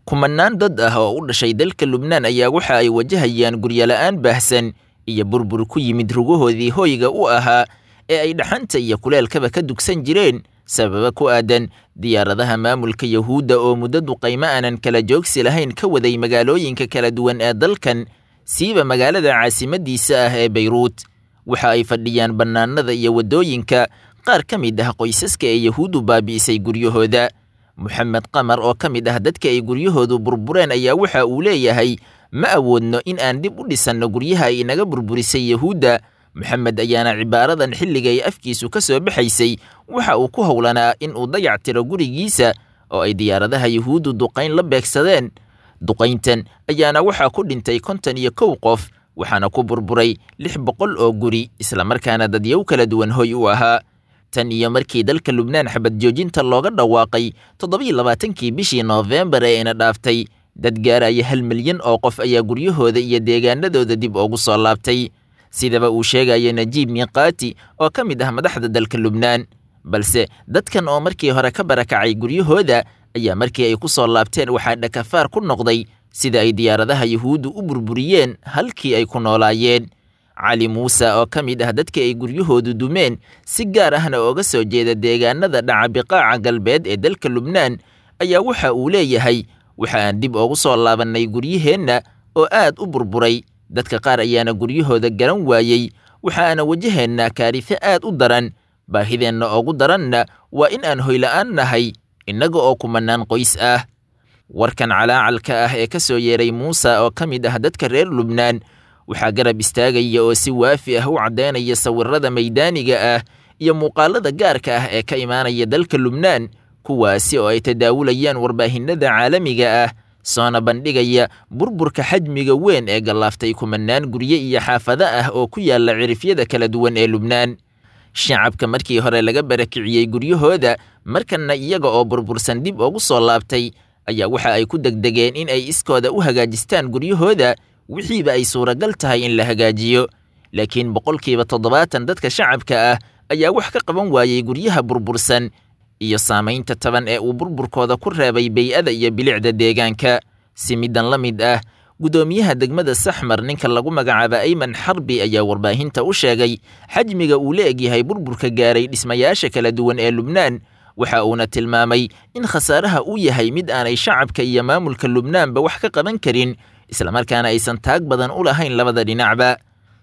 kumanaan dad ah oo u dhashay dalka lubnaan ayaa waxa ay wajahayaan guryola'aan baahsan iyo burbur ku yimid rugahoodii hoyga u ahaa ee ay dhaxanta iyo kuleelkaba ka dugsan jireen sababa ku aadan diyaaradaha maamulka yahuudda oo muddo duqaymo aanan kala joogsi lahayn ka waday magaalooyinka kala duwan ee dalkan siiba magaalada caasimadiisa ah ee bayruut waxa ay fadhiyaan bannaanada iyo waddooyinka qaar ka mid ah qoysaska ee yahuuddu baabi'isay guryahooda moxamed qamar oo ka mid ah dadka ay guryahoodu burbureen ayaa waxa uu leeyahay ma awoodno in aan dib u dhisanno guryaha ay inaga burburisay yahuudda moxamed ayaana cibaaradan xilligay afkiisu ka soo baxaysay waxa uu ku howlanaa in uu dayac tiro gurigiisa oo ay diyaaradaha yahuuddu duqayn la beegsadeen duqayntan ayaana waxaa ku dhintay konton iyo kow qof waxaana ku burburay lix boqol oo guri islamarkaana dadyow kala duwan hoy u ahaa tan iyo markii dalka lubnaan xabad joojinta looga dhawaaqay toddobiiyo labaatankii bishii noofembar ee ina dhaaftay dad gaaraya hal milyan oo qof ayaa guryahooda iyo deegaanadooda dib ugu soo laabtay sidaba uu sheegaya najiib miiqaati oo ka mid ah madaxda dalka lubnaan balse dadkan oo markii hore ka barakacay guryahooda ayaa markii ay ku soo laabteen waxaa dhakafaar ku noqday sida ay diyaaradaha yahuuddu u burburiyeen halkii ay ku noolaayeen cali muuse oo ka mid ah dadka ay guryahoodu dumeen si gaar ahna ooga soo jeeda deegaanada dhaca biqaaca galbeed ee dalka lubnaan ayaa waxa uu leeyahay waxa aan dib ugu soo laabannay guryaheenna oo aad u burburay dadka qaar ayaana guryahooda garan waayey waxaana wajaheennaa kaarife aad u daran baahideenna ugu daranna waa in aan hoyla'aan nahay innaga oo kumanaan qoys ah warkan calaacalka ah ee ka soo yeeray muuse oo ka mid ah dadka reer lubnaan waxaa garab istaagaya oo si waafi ah u caddaynaya sawirrada maydaaniga ah iyo muuqaalada gaarka ah ee ka imaanaya dalka lubnaan kuwaasi oo ay tadaawulayaan warbaahinada caalamiga ah soona bandhigaya burburka xajmiga weyn ee gallaaftay kumanaan gurye iyo xaafado ah oo ku yaalla cirifyada kala duwan ee lubnaan shacabka markii hore laga barakiciyey guryahooda markanna iyaga oo burbursan dib ugu soo laabtay ayaa waxa ay ku degdegeen in ay iskooda u hagaajistaan guryahooda wixiiba ay suuragal tahay in la hagaajiyo laakiin boqolkiiba toddobaatan dadka shacabka ah ayaa wax ka qaban waayey guryaha burbursan iyo saamaynta taban ee uu burburkooda ku reebay bey-ada iyo bilicda deegaanka si middan la mid ah guddoomiyaha degmada saxmar ninka lagu magacaaba ayman xarbi ayaa warbaahinta u sheegay xajmiga uu la egyahay burburka gaaray dhismayaasha kala duwan ee lubnaan waxa uuna tilmaamay in khasaaraha uu yahay mid aanay shacabka iyo maamulka lubnaanba wax ka qaban karin islamarkaana aysan taag badan u lahayn labada dhinacba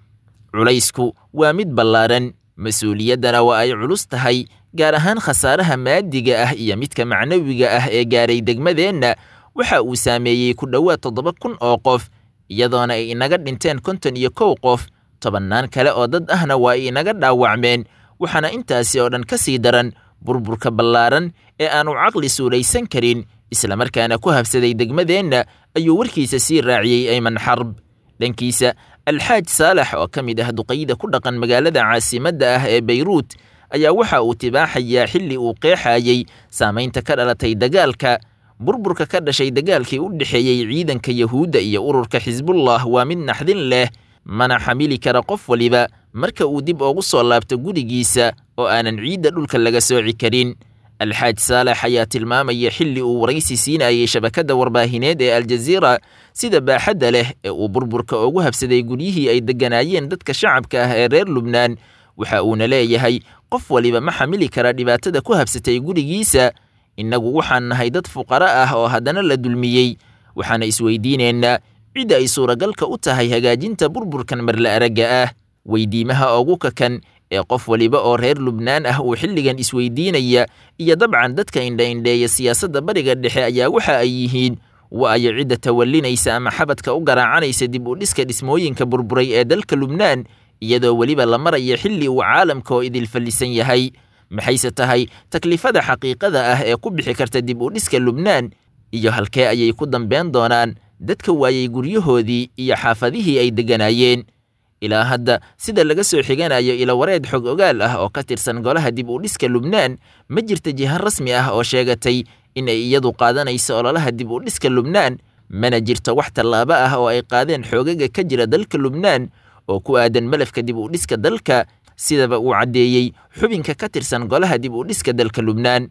culaysku waa mid ballaaran mas-uuliyaddana waa ay culus tahay gaar ahaan khasaaraha maadiga ah iyo midka macnawiga ah ee gaaray degmadeenna waxa uu saameeyey ku dhowaad toddoba kun oo qof iyadoona ay inaga dhinteen konton iyo kow qof tobannaan kale oo dad ahna waa ay inaga dhaawacmeen waxaana intaasi oo dhan ka sii daran burburka ballaaran ee aanu caqli suulaysan karin islamarkaana ku habsaday degmadeenna ayuu warkiisa sii raaciyey ayman xarb dhankiisa alxaaj saalax oo ka mid ah duqayda ku dhaqan magaalada caasimadda ah ee bayruut ayaa waxa uu tibaaxayaa xilli uu qeexayey saamaynta ka dhalatay dagaalka burburka ka dhashay dagaalkii u dhexeeyey ciidanka yahuudda iyo ururka xisbullah waa mid naxdin leh mana xamili kara qof waliba marka uu dib ugu soo laabto gurigiisa oo aanan ciidda dhulka laga sooci karin alxaaj saalax ayaa tilmaamaya xilli uu waraysi siinayay shabakadda warbaahineed ee aljaziira sida baaxadda leh ee uu burburka ugu habsaday guryihii ay degganaayeen dadka shacabka ah ee reer lubnaan waxa uuna leeyahay qof waliba ma xamili kara dhibaatada ku habsatay gurigiisa innagu waxaan nahay dad fuqaro ah oo haddana la dulmiyey waxaana isweydiinaynaa cidda ay suuragalka u tahay hagaajinta burburkan marla aragga ah weydiimaha ugu kakan ee qof waliba oo reer lubnaan ah uu xilligan isweydiinaya iyo dabcan dadka indha-indheeya siyaasadda bariga dhexe ayaa waxa ay yihiin waayo cidda tawallinaysa ama xabadka u garaacanaysa dib u dhiska dhismooyinka burburay ee dalka lubnaan iyadoo weliba la maraya xilli uu caalamka oo idil fallisan yahay maxayse tahay taklifada xaqiiqada ah ee ku bixi karta dib u dhiska lubnaan iyo halkee ayay ku dambeen doonaan dadka waayey guryahoodii iyo xaafadihii ay degganaayeen ilaa hadda sida laga soo xiganayo ilawareed xog ogaal ah oo ka tirsan golaha dib u dhiska lubnaan ma jirta jiha rasmi ah oo sheegatay in ay iyadu qaadanayso ololaha dib u dhiska lubnaan mana jirto wax tallaabo ah oo ay qaadeen xoogaga ka jira dalka lubnaan oo ku aadan malafka dib u dhiska dalka sidaba uu caddeeyey xubinka ka tirsan golaha dib u dhiska dalka lubnaan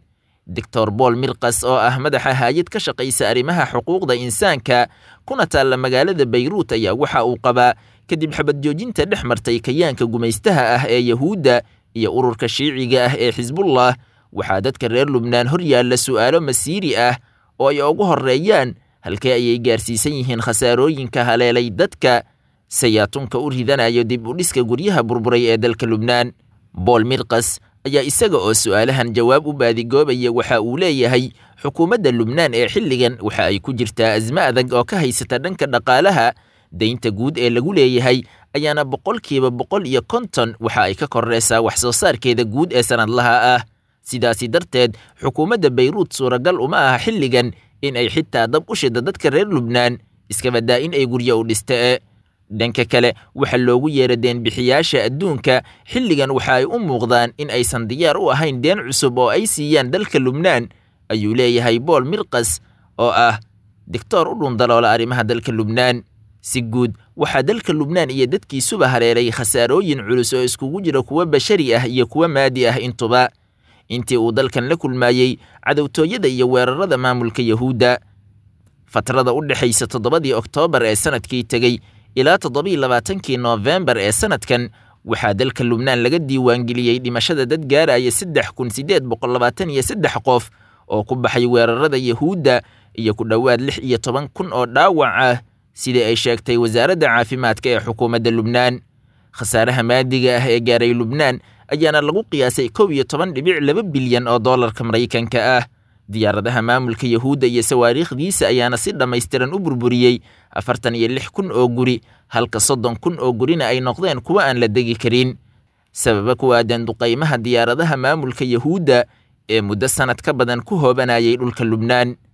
doctor bool milkas oo ah madaxa haayad ka shaqaysa arrimaha xuquuqda insaanka kuna taalla magaalada bayruut ayaa waxa uu qabaa kadib xabad joojinta dhex martay kayaanka gumaystaha ah ee yahuudda iyo ururka shiiciga ah ee xisbullah waxaa dadka reer lubnaan hor yaalla su'aalo masiiri ah oo ay ugu horreeyaan halkee ayay gaarsiisan yihiin khasaarooyinka haleelay dadka sayaatunka u ridanayo dib u dhiska guryaha burburay ee dalka lubnaan bool milkas ayaa isaga oo su'aalahan jawaab u baadigoobaya waxa uu leeyahay xukuumadda lubnaan ee xilligan waxa ay ku jirtaa asmo adag oo ka haysata dhanka dhaqaalaha daynta guud ee lagu leeyahay ayaana boqolkiiba boqol iyo konton waxa ay ka korreysaa wax soo saarkeeda guud ee sannadlaha ah sidaasi darteed xukuumadda bayruut suuragal uma aha xilligan in ay xitaa dab u shida dadka reer lubnaan iska baddaa in ay guryo u dhista e dhanka kale waxa loogu yeera deenbixiyaasha adduunka xilligan waxa ay u muuqdaan in aysan diyaar u ahayn deen cusub oo ay siiyaan dalka lubnaan ayuu leeyahay bool milkas oo ah digtoor u dhundaloola arrimaha dalka lubnaan si guud waxaa dalka lubnaan iyo dadkiisuba hareeray khasaarooyin culus oo iskugu jira kuwa bashari ah iyo kuwa maadi ah intuba intii uu dalkan la kulmaayey cadowtooyada iyo weerarada maamulka yahuudda fatrada u dhexaysa toddobadii oktoobar ee sanadkii tegey ilaa toddobii labaatankii noofembar ee sanadkan waxaa dalka lubnaan laga diiwaangeliyey dhimashada dad gaaraya saddex kun siddeed boqol labaatan iyo saddex qof oo ku baxay weerarada yahuudda iyo ku dhowaad lix iyo toban kun oo dhaawac ah sidii ay sheegtay wasaaradda caafimaadka ee xukuumadda lubnaan khasaaraha maadiga ah ee gaaray lubnaan ayaana lagu qiyaasay kow iyo toban dhibic laba bilyan oo dollarka maraykanka ah diyaaradaha maamulka yahuudda iyo sawaariikhdiisa ayaana si dhammaystiran u burburiyey afartan iyo lix kun oo guri halka soddon kun oo gurina ay noqdeen kuwa aan la degi karin sababa ku aadan duqaymaha diyaaradaha maamulka yahuudda ee muddo sannad ka badan ku hoobanayay dhulka lubnaan